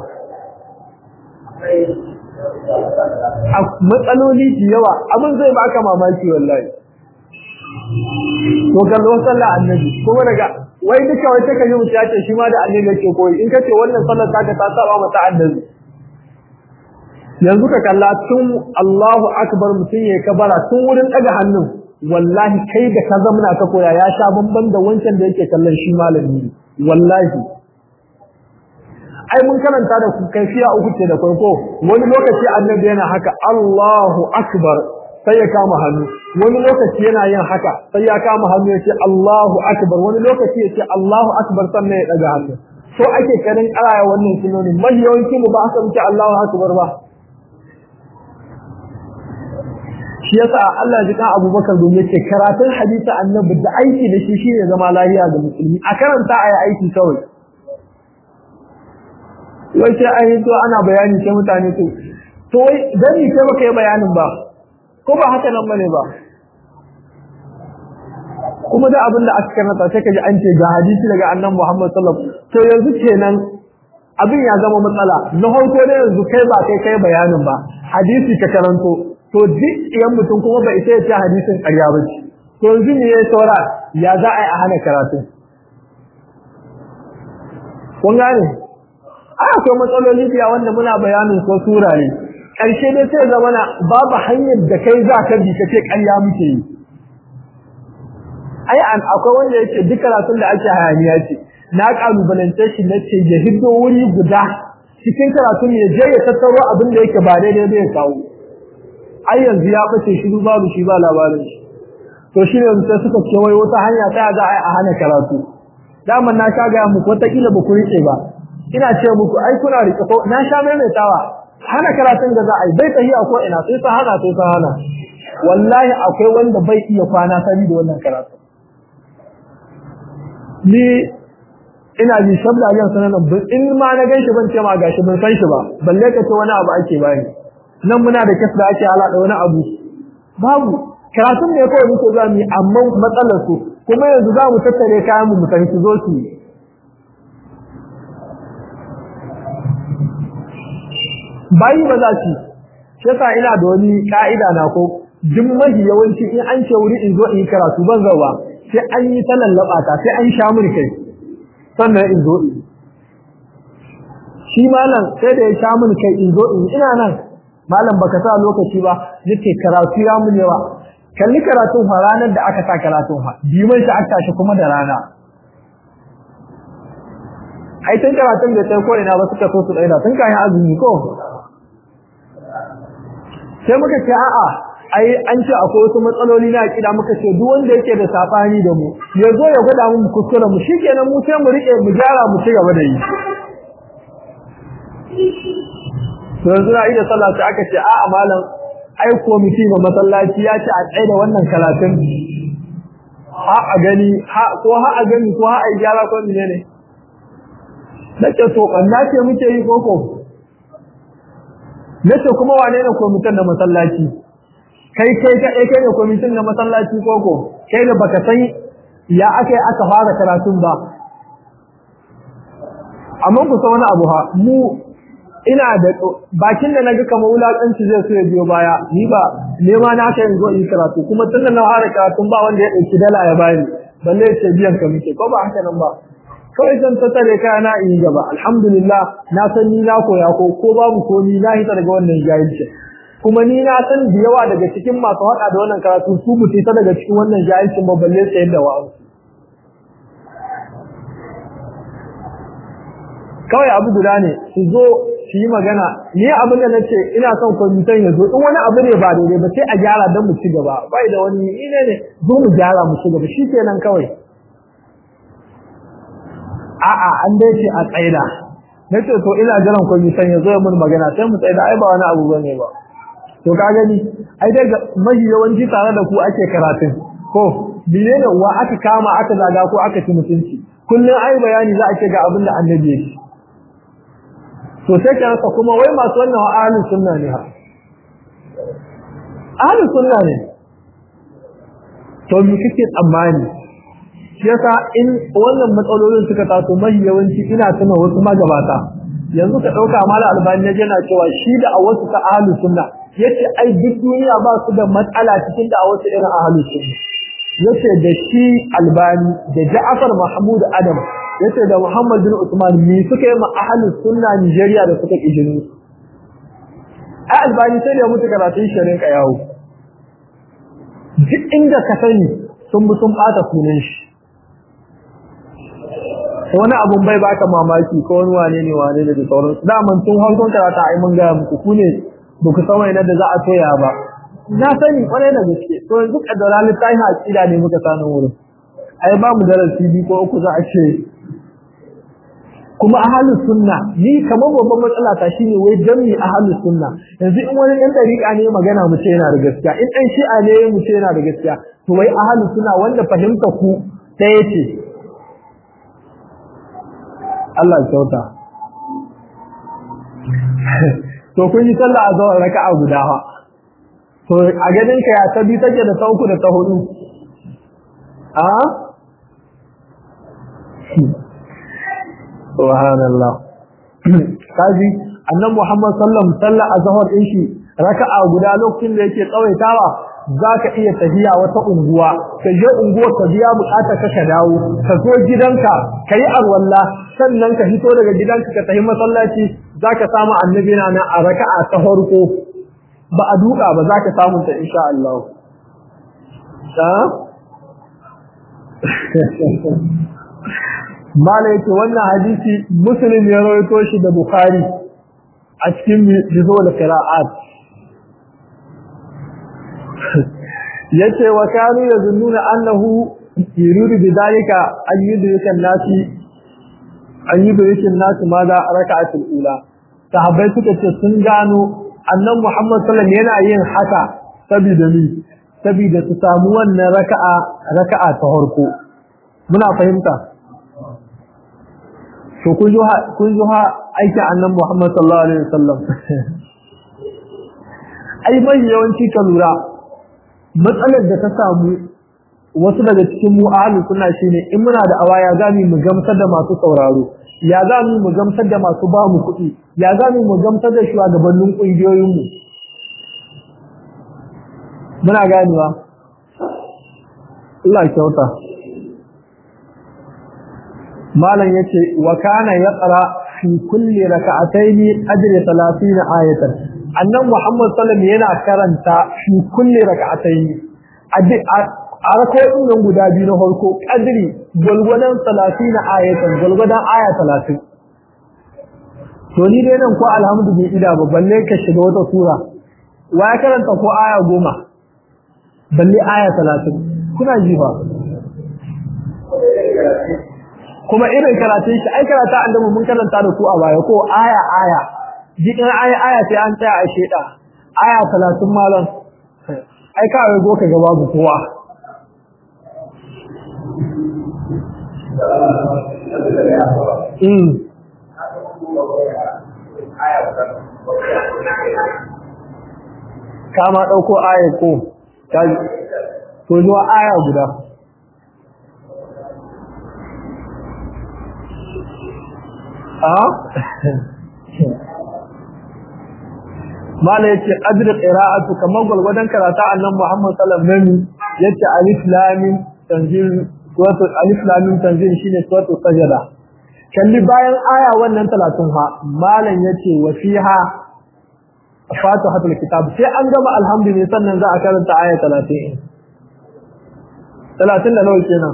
a matsaloli da yawa abin zai baka mamaki wallahi to kallo sallah annabi kuma daga wai duka wai take yi mutum ce shi ma da annabi yake koyi in kace wannan sallar ta ta saba mata annabi yanzu ka kalla tun Allahu akbar mutum ya kabara tun wurin daga hannun wallahi kai da ka zamna ka koya ya sha bamban da wancan da yake kallon shi malami wallahi ai mun karanta da kaifiya uku ce da farko wani lokaci annabi yana haka Allahu akbar sai ya kama hannu wani lokaci yana yin haka sai ya kama hannu ya ce Allahu akbar wani lokaci ya ce Allahu akbar sannan ya daga hannu so ake karin karaya wannan sunoni mai yawanci mu ba aka muke Allahu akbar ba shi yasa Allah ji kan Abubakar domin yace karatun hadisi annabi da aiki da shi shine zama lafiya ga musulmi a karanta ayi aiki kawai wai sai an yi to ana bayani sai mutane to to wai dan ni sai baka yi bayanin ba ko ba haka nan bane ba kuma da abin da aka karanta sai kaji an ce ga hadisi daga annabi Muhammad sallallahu alaihi wasallam to yanzu kenan abin ya zama matsala na farko ne yanzu kai ba kai kai bayanin ba hadisi ka karanto to duk iyan mutum kuma bai sai ya ce hadisin ƙarya ba ce to yanzu ne ya saura ya za a yi a hana karatu kun gane ai akwai matsaloli biya wanda muna bayanin ko sura ne ƙarshe dai sai zama na babu hanyar da kai za ka bi kace ƙarya muke yi ai an akwai wanda yake duk karatun da ake hayaniya ce na kalubalance shi na ce ya hiddo wuri guda cikin karatun ya je ya tattaro abin da yake ba daidai bai kawo ai yanzu ya bace shi babu shi ba labarin shi to shi ne sai suka ce wai wata hanya ta za a hana karatu daman na sha ga muku wata kila ba ku rike ba ina ce muku ai kuna rike ko na sha maimaitawa hana karatun da za a yi bai tahiya ko ina sai ta hana sai ta hana wallahi akwai wanda bai iya kwana sani da wannan karatu ni ina ji shabda yan sanan in ma na ganshi ban ce ma gashi ban san shi ba balle ka ce wani abu ake bani nan muna da kasa da ake halada wani abu babu karatun ne kawai muke zuwa mu amma matsalar su kuma yanzu za mu tattare kayan mu mu san su zo su bayi ba za su shi yasa ina da wani ka'ida na ko duk mafi yawanci in an ce wuri in zo in yi karatu ban zauwa sai an yi ta lallaba ta sai an sha mun kai sannan in zo in shi malam sai da ya sha mun kai in zo in ina nan malam baka sa lokaci ba yace karatu ya mun yawa kalli karatun fa ranar da aka sa karatun fa biman shi aka tashi kuma da rana ai tun karatun da sai ko ina ba suka so su daina tun kayan azumi ko sai muka ce a'a ai an ce akwai wasu matsaloli na akida muka ce duk wanda yake da safani da mu ya zo ya gwada mu kuskure mu shikenan mu sai mu rike mu gyara mu ci gaba da yi to yanzu na ida sallah sai aka ce a'a malam ai komiti ba masallaci ya ce a tsaye da wannan karatun ha a gani ha ko ha a gani ko ha a gyara ko menene nake to kanna ce muke yi koko nace kuma wane ne komitin na masallaci kai kai ka kai ne komitin na masallaci koko kai ne baka san ya aka aka fara karatun ba amma ku san wani abu ha mu ina da bakin da naga kamar wulakanci zai so ya biyo baya ni ba nema na kai zo in karatu kuma tun da na fara karatun ba wanda ya dauki dala ya bani balle ya ce biyan ka muke ko ba haka nan ba kawai zan ta tare kaya na in gaba alhamdulillah na san ni na koya ko ko babu ko ni na hita daga wannan jahilci kuma ni na san da yawa daga cikin masu hada da wannan karatu su mutu ta daga cikin wannan jahilcin ba balle sayar da wa'an kawai abu guda ne su zo su yi magana ni abin da nace ina son kwamitan ya zo in wani abu ne ba daidai ba sai a gyara don mu ci gaba bai da wani ne ne zo mu gyara mu ci gaba shikenan kawai a'a an dai ce a tsaida nace to ina jiran kwamitan ya zo ya mun magana sai mu tsaida ai ba wani abu bane ba to ka gani ai dai mahi yawanci tare da ku ake karatun ko menene wa aka kama aka zaga ko aka ci mutunci kullun ai bayani za a ce ga abin da annabi yake to sai ka rasa kuma wai masu wannan wa ahlus sunna ne ha ahlus sunna ne to me kike tsammani shi yasa in wannan matsalolin suka taso mai yawanci ina tuna wasu magabata yanzu ka dauka mala albani ne yana cewa shi da a wasu ta ahlus sunna yace ai duk duniya ba su da matsala cikin da a wasu irin ahlus sunna yace da shi albani da Ja'far Mahmud Adam yace da Muhammad bin Usman me suka yi ma ahlus sunna Nigeria da suka kijinu ai albani sai da mutu karatun shirin ka yawo duk inda ka sani sun bi sun bata sunan shi wani abun bai baka mamaki ko wani wane ne wane ne da sauransu daman tun hankon karata ai mun gaya muku ku ne ba ku san wani da za a toya ba na sani kwarai da gaske to yanzu kaddara littafin aqida ne muka sanu wurin ai ba mu darasi bi ko uku za a ce kuma ahlus sunna ni kamar babban matsala ta shine wai jami ahlus sunna yanzu in wani ɗan dariƙa ne magana mu ce yana da gaskiya in ɗan shi'a ne mu ce yana da gaskiya to wai ahlus sunna wanda fahimta ku ɗaya ce Allah ya kyauta to kun yi sallah a zawar raka'a guda fa to a ganin ka ya ta bi take da ta uku da ta hudu a subhanallah kaji annan muhammad sallam sallah azhar din shi raka'a guda lokacin da yake tsawaitawa zaka iya tafiya wata unguwa ka je unguwar ka biya bukata ka ka dawo ka zo gidanka kai arwalla sannan ka fito daga gidanka ka tafi masallaci zaka samu annabi na a raka'a ta farko ba a duka ba za ka samu ta insha Allah. Mala yake wannan hadisi Muslim ya rawaito shi da Bukhari a cikin bizo da qira'at. Yace wa kanu yazunnuna annahu yuridu bidalika an yudrika an-nasi an yudrika an-nasi ma da raka'atul ula. Sahabbai suka ce sun gano annan Muhammad sallallahu yana yin haka saboda ni saboda su samu wannan raka'a raka'a ta farko muna fahimta to kun ji kun ji aiki annan Muhammad sallallahu alaihi wasallam ai mai yawanci ka lura matsalar da ta samu wasu daga cikin mu ahlus sunna shine in muna da awaya gami mu gamsar da masu sauraro ya za mu mu gamsar da masu ba mu kuɗi ya za mu mu gamsar da shugabannin ƙungiyoyinmu muna ganewa Allah kyauta malam yace wa kana yaqra fi kulli rak'atayn ajri 30 ayatan annan muhammad sallallahu yana karanta fi kulli rak'atayn a rako'in nan guda biyu na farko kadri gwalgwadon 30 ayatan gwalgwadon aya 30 to ni dai nan ko alhamdu bi ida ba balle ka shiga wata sura wa ya karanta ko aya goma balle aya 30 kuna ji ba kuma irin karatun shi ai karata annabi mun karanta da ku a baya ko aya aya jikin aya aya sai an tsaya a sheda aya 30 malam ai ka ga ka ga babu kowa mm kama dauko aya ko to zuwa aya guda mala yace adr qira'atu kamar gulgudan karata annan Muhammad sallallahu alaihi wasallam yace alif lam mim tanzil suratul alif lam mim tanzil shine suratul sajda kalli bayan aya wannan 30 ha malan yace wa fiha fatihatul kitab sai an gama alhamdulillah sannan za a karanta aya 30 30 da nawa kenan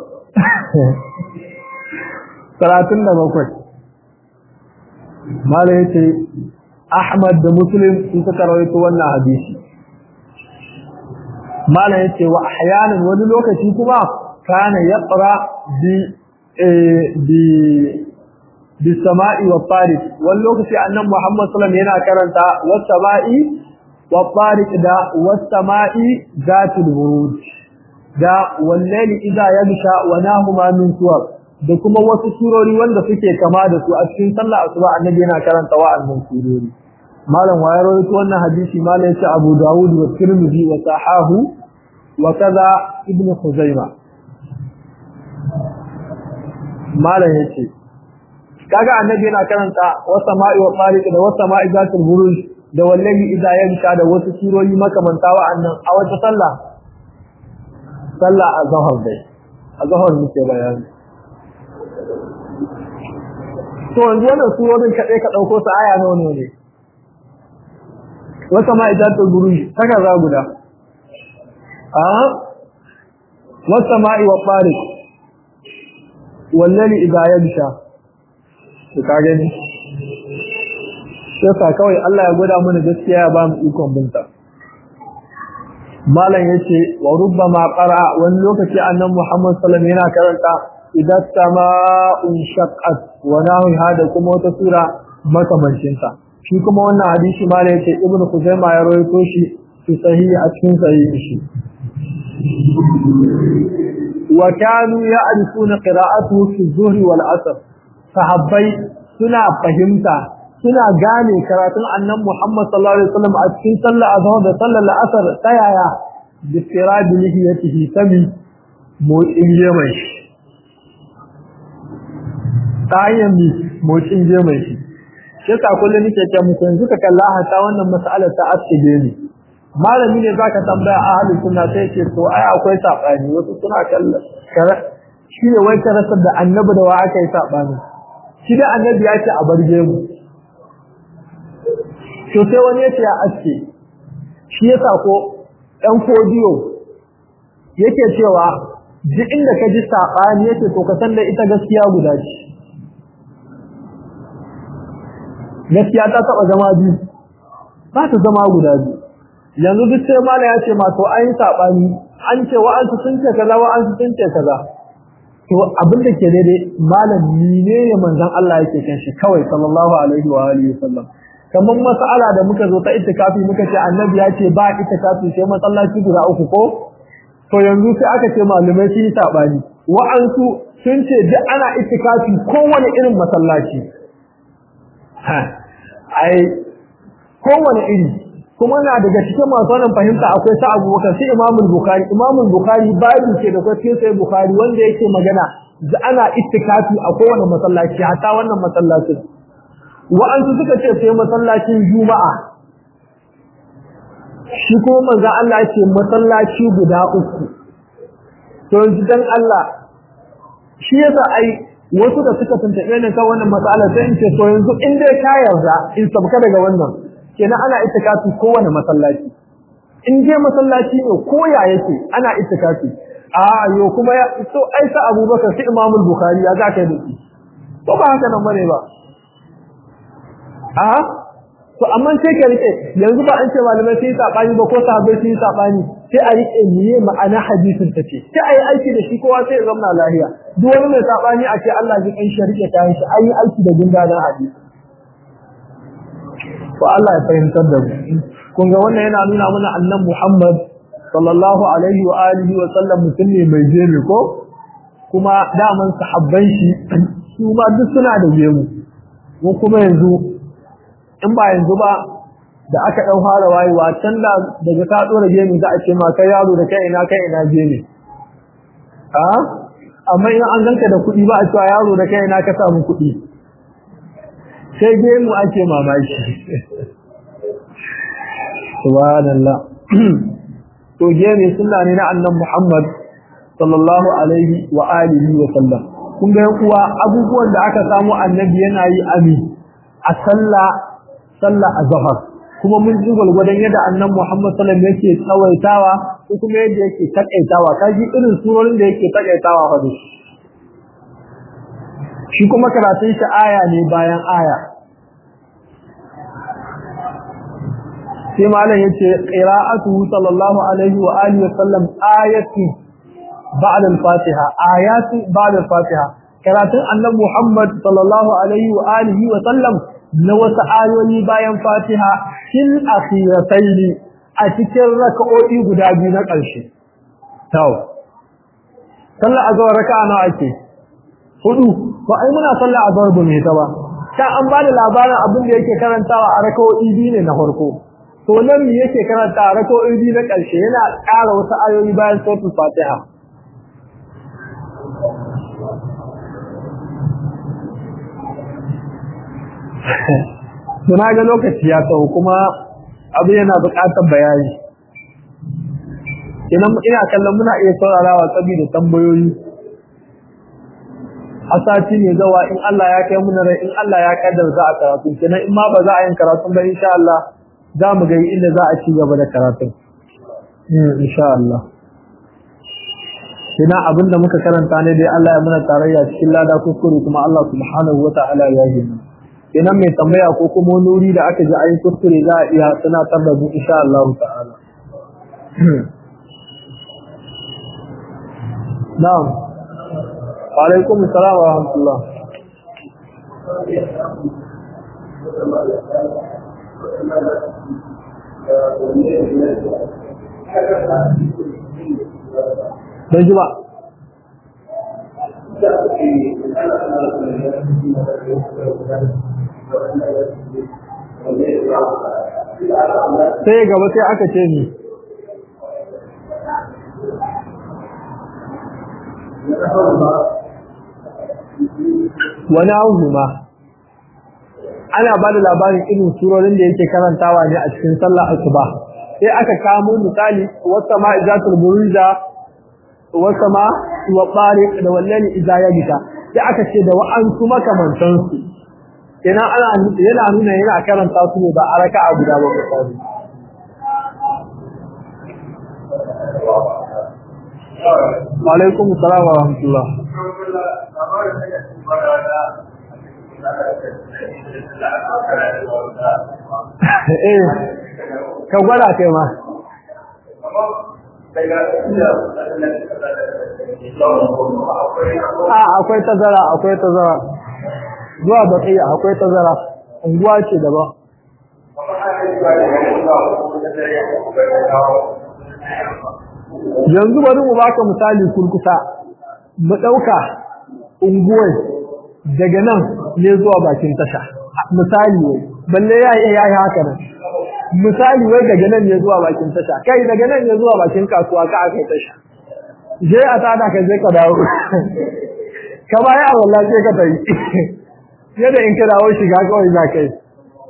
37 mala yace Ahmad da Muslim sun suka rawaito wannan hadisi mala yace wa ahyanan wani lokaci kuma kana yaqra bi bi bi sama'i wa tariq wani lokaci annabi Muhammad sallallahu alaihi wasallam yana karanta was sama'i wa tariq da was sama'i zatul buruj da wallahi idza yabsha wa nahuma min suwar da kuma wasu surori wanda suke kama da su a cikin sallah asuba annabi yana karanta wa'annan surori malam wayar rawaito wannan hadisi malam yace Abu Dawud wa Tirmidhi wa sahahu wa kaza Ibn Khuzaimah malam yace kaga annabi yana karanta wasama'i wa tariq da wasama'i zatul buruj da wallahi idza yanka da wasu surori makamanta wa'annan a wata sallah sallah azhar dai azhar muke bayani to yanzu wannan surorin kaɗai ka ɗauko su aya nawa ne ne wata ma idatul buruj saka za guda a wata ma'i wa ɓari wallani idza yabsha to ka gani sai kawai Allah ya gwada mana gaskiya ya ba mu ikon binta malam yace wa rubbama qara wani lokaci annabi Muhammad sallallahu alaihi wasallam yana karanta idan sama'un shaqqat wa nahu hada kuma wata sura makamancin ta shi kuma wannan hadisi ma da yake ibnu kuzaima ya rawaito shi fi sahihi a cikin sahihi shi wa kanu ya'rifuna qira'atuhu fi dhuhri wal asr sahabbai suna fahimta suna gane karatun annan Muhammad sallallahu alaihi wasallam a cikin sallar azhar da sallar asr ta yaya bi sirabi lihiyatihi tabi motsin jemai ta hanyar motsin jemai shi shi ta kullum nake ce muku yanzu ka kalla hata wannan mas'alar ta asige ne malami ne zaka tambaya a halin sunna sai ce to ai akwai sabani wasu suna kalla shi ne wai karasar da annabi da wa aka yi sabani shi da annabi ya ce a barge mu to sai wani yace ya aske shi yasa ko dan fodiyo yake cewa duk inda ka ji sabani yake to ka san da ita gaskiya guda ce gaskiya ta taba zama biyu ba ta zama guda biyu yanzu duk sai mala ya ce ma to an yi sabani an ce wa'ansu sun ce kaza wa'ansu sun ce kaza to abin da ke daidai malam ne ne manzon Allah yake kan shi kawai sallallahu alaihi wa alihi wasallam kamar mas'ala da muka zo ta itikafi muka ce annabi ya ce ba itikafi sai masallaci guda uku ko to yanzu sai aka ce malumai sun yi sabani wa'ansu sun ce duk ana itikafi kowane irin masallaci ha ai kowane iri kuma na daga cikin masu wannan fahimta akwai sa abubakar sai imamul bukhari imamul bukhari babu ke da kwatin sai bukhari wanda yake magana da ana ittikafi a kowane masallaci hatta wannan masallacin wa'ansu suka ce sai masallacin juma'a shi kuma manzo Allah ya ce masallaci guda uku to yanzu dan Allah shi yasa ai wasu da suka tuntabe ne kan wannan matsala sai in ce to yanzu in dai ka yarda in sabka daga wannan kenan ana ittikafi kowane masallaci in je masallaci ne ko ya yake ana ittikafi a yo kuma ya to ai sa Abubakar sai Imam Bukhari ya zaka yi ko ba haka nan bane ba a to amma sai ka rike yanzu ba an ce malamai sai sabani ba ko sahabbai sai sabani sai a rike miye ma'ana hadisin ta ce sai a yi aiki da shi kowa sai ya zama lahiya duk wani mai sabani a ce Allah ji kan shi rike kayan shi an yi aiki da gundanar hadisi to Allah ya fahimtar da mu kun ga wannan yana nuna mana annan Muhammad sallallahu alaihi wa alihi wa sallam mutum ne mai jemi ko kuma daman sahabban shi su ma duk suna da gemu mu kuma yanzu in ba yanzu ba da aka dau fara wayewa can da daga ka dora gemu za a ce ma kai yaro da kai ina kai ina gemu a amma in an ganka da kuɗi ba a cewa yaro da kai ina ka samu kuɗi sai gemu ake mamaki subhanallah to gemu sunna ne na annabi Muhammad sallallahu alaihi wa alihi wa sallam kun ga kuwa abubuwan da aka samu annabi yana yi ami a sallah sallah azhar kuma mun ji gulgudan yadda annabi Muhammad sallallahu alaihi yake tsawaitawa ko kuma yadda yake takaitawa kaji irin surorin da yake takaitawa fa shi kuma karatun shi aya ne bayan aya sai malam yace qira'atuhu sallallahu alaihi wa alihi wa sallam ayatu ba'da al-fatiha ayatu ba'da al-fatiha karatun annabi Muhammad sallallahu alaihi wa alihi wa sallam na wasu ayoyi bayan fatiha fil akhiratayn a cikin raka'o'i guda biyu na ƙarshe to sallar azhar raka'a nawa ake hudu ba ai muna sallar azhar ba me ta ba ta an ba da labarin abin da yake karantawa a raka'o'i biyu ne na farko to nan me yake karanta a raka'o'i biyu na ƙarshe yana ƙara wasu ayoyi bayan suratul fatiha Suna ga lokaci ya tsawo kuma abu yana buƙatar bayani. Idan ina kallon muna iya saurarawa saboda tambayoyi. A sati ne zawa in Allah ya kai muna rai in Allah ya kaddar za a karatu kenan in ma ba za a yin karatu ba insha Allah za mu ga inda za a ci gaba da karatu. Insha Allah. Kina abinda muka karanta ne dai Allah ya muna tarayya cikin lada kuskure kuma Allah subhanahu wa ta'ala ya yi mu. idan mai tambaya ko kuma wani wuri da aka ji ayin kuskure za a iya tunatar da mu insha Allah ta'ala na'am wa alaikum assalam wa rahmatullah Bai ji ba. sai gaba sai aka ce ni wani abu ma ana ba da labarin irin surorin da yake karantawa ne a cikin sallah asuba sai aka kamo misali wata ma izatul buruza wata ma wa tsari da wallahi idza yabita sai aka ce da wa'ansu makamantansu kenan ana yana nuna yana karanta su ne ba a raka'a guda ba misali wa alaikum assalam wa rahmatullah eh ka gwada kai ma a akwai tazara akwai tazara zuwa baqiya akwai tazara unguwa ce daban yanzu bari mu baka misali kurkusa mu dauka unguwar daga nan ne zuwa bakin tasha misali wai balle ya yi ya yi haka nan misali wai daga nan ne zuwa bakin tasha kai daga nan ne zuwa bakin kasuwa ka aka tasha je a tada ka je ka dawo ka baya a wallahi sai ka tayi yadda in ka dawo shiga kawai za ka yi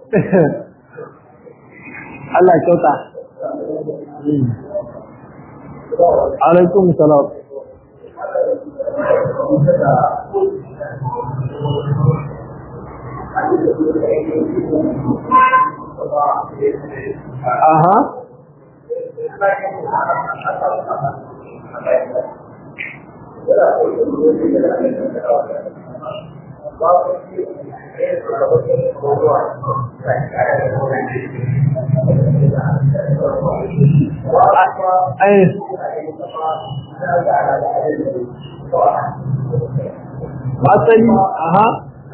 Allah kyauta alaikum salam aha ai asali aha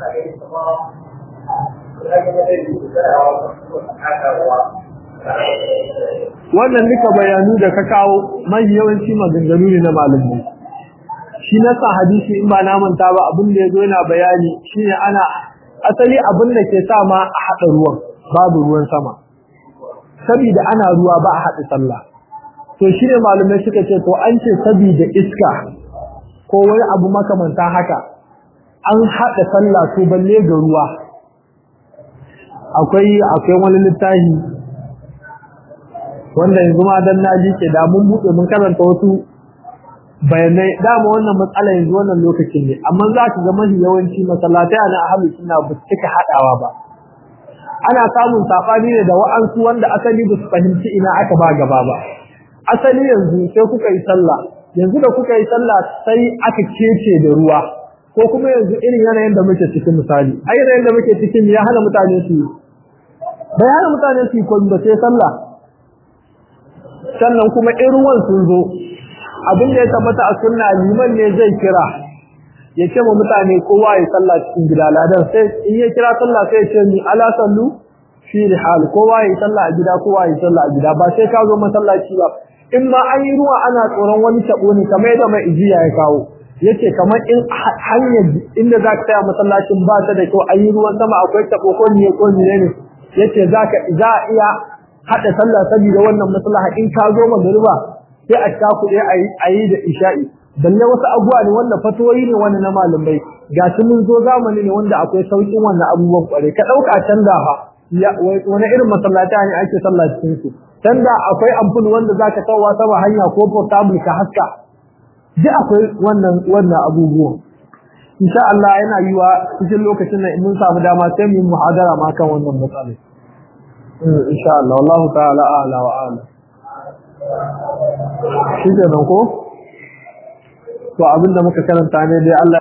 wannan duka bayanu da ka kawo mai yawanci maganganu ne na malamai shi na sa hadisi in ba na manta ba abin da yazo yana bayani shine ana asali abin da ke sa ma a hada ruwan babu ruwan sama saboda ana ruwa ba a hada sallah to shine malamai suka ce to an ce saboda iska ko wani abu makamanta haka an hada sallah to balle ga ruwa akwai akwai wani littafi wanda yanzu ma dan na ke da mun bude mun karanta wasu bayanai dama wannan matsala yanzu wannan lokacin ne amma za ka ga mafi yawanci masallatai na ahlus sunna ba su cika hadawa ba ana samun sabani ne da wa'ansu wanda asali ba su fahimci ina aka ba gaba ba asali yanzu sai kuka yi sallah yanzu da kuka yi sallah sai aka kece da ruwa ko kuma yanzu irin yanayin da muke cikin misali a yanayin da muke cikin ya hana mutane su bai hana mutane su yi ba sai sallah sannan kuma in ruwan sun zo abin da ya tabbata a sunna liman ne zai kira ya ce ma mutane kowa ya sallah cikin gida ladan sai in ya kira sallah sai ya ce ni ala sallu fi rihal kowa ya sallah a gida kowa ya sallah a gida ba sai ka zo masallaci ba in ma an yi ruwa ana tsoron wani tabo ne kamar yadda mai ijiya ya kawo yace kamar in hanyar inda za ka tsaya masallacin ba ta da kyau an yi ruwan sama akwai tabo ko ne ko ne ne yace za ka za a iya hada sallah saboda wannan maslaha in ka zo magariba sai a ta kuɗe a yi da isha'i balle wasu abubuwa ne wanda fatoyi ne wanda na malamai ga su mun zo zamani ne wanda akwai sauƙin wannan abubuwan kware ka ɗauka can da fa wani irin masallata ne ake sallah cikin su can da akwai amful wanda za ka kawo sama hanya ko portable ka haska duk akwai wannan wannan abubuwan insha Allah yana yiwa cikin lokacin nan mun samu dama sai mu muhadara ma kan wannan matsala insha Allah wallahu ta'ala a'la wa a'la shi kenan ko to abinda muka karanta ne dai Allah